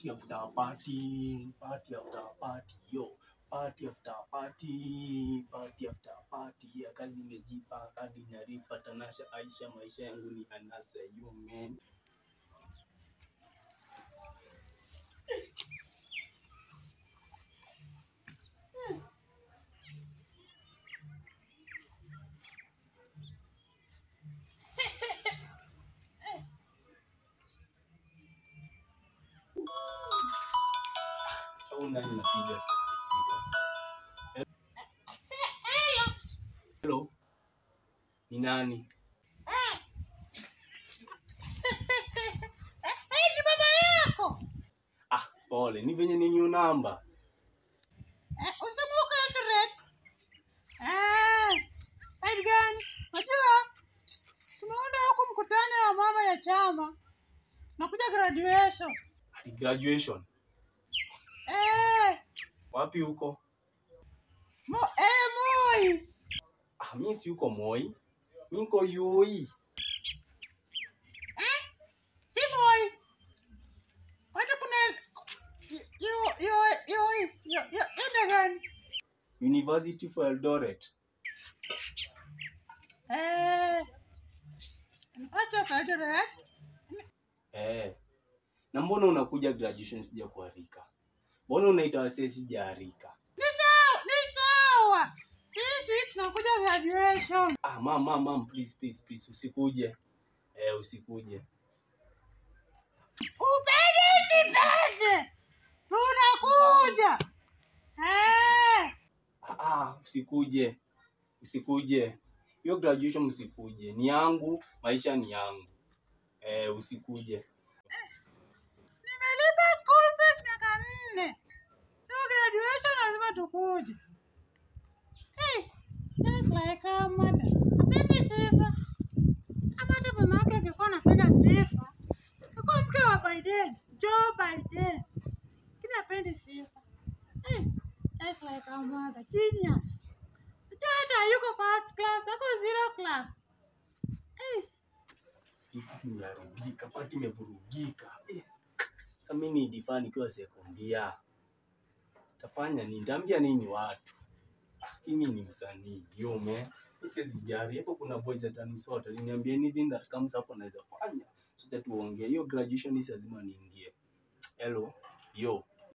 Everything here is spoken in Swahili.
party after party, party after party, yo. Party after party, party after party. Ya kazi imejipa, kadi naripa, Tanasha, Aisha, maisha yangu ni anasa, you man. Sasa nani napiga sana serious? Hello. Ni nani? Eh, ni baba yako. Ah, pole. Ni venye ni new number. Eh, ulisema uko Eldoret? Eh, side gani? Unajua tumeunda huku mkutano wa mama ya chama. Tunakuja graduation. Ati graduation. Eh, Wapi huko? mo eh Moi. Ah, mimi si yuko Moi. Mimi niko UI. Eh, si Moi. Kwani kuna yo yo yo yo yo yo gani? University for Eldoret. Eh, Acha Eldoret. Eh. Na mbona unakuja graduation sija kuarika? Mbona unaita wasee sijaarika? Ni sawa, ni sawa. Sisi tunakuja graduation. Ah, mam, mam, mam, please, please, please, usikuje. Eh, usikuje. Upende usipende, tunakuja. Eh, Ah, ah, usikuje. Usikuje. Hiyo graduation usikuje. Ni yangu, maisha ni yangu. Eh, usikuje. nimelipa school fees miaka nne, so graduation lazima tukuje. Hey, just like our mother. Hapendi sifa. Kama hata mama yake angekuwa anapenda sifa, angekuwa mke wa Biden, Joe Biden. Lakini hapendi sifa. Hey, just like our mother, genius. Unajua hata hayuko first class, ako zero class. Hey. Hii kitu imeharibika, pati imevurugika. Eh. Sasa mimi ni difaa nikiwa sekondia. Tafanya nini? Nitaambia nini watu? Ah, mimi ni msanii, yo man. Siwezi jari. Hapo kuna boys atanisota. Aliniambia anything that comes up anaweza fanya. Sote tuongee. Hiyo graduation hii lazima niingie. Hello. Yo.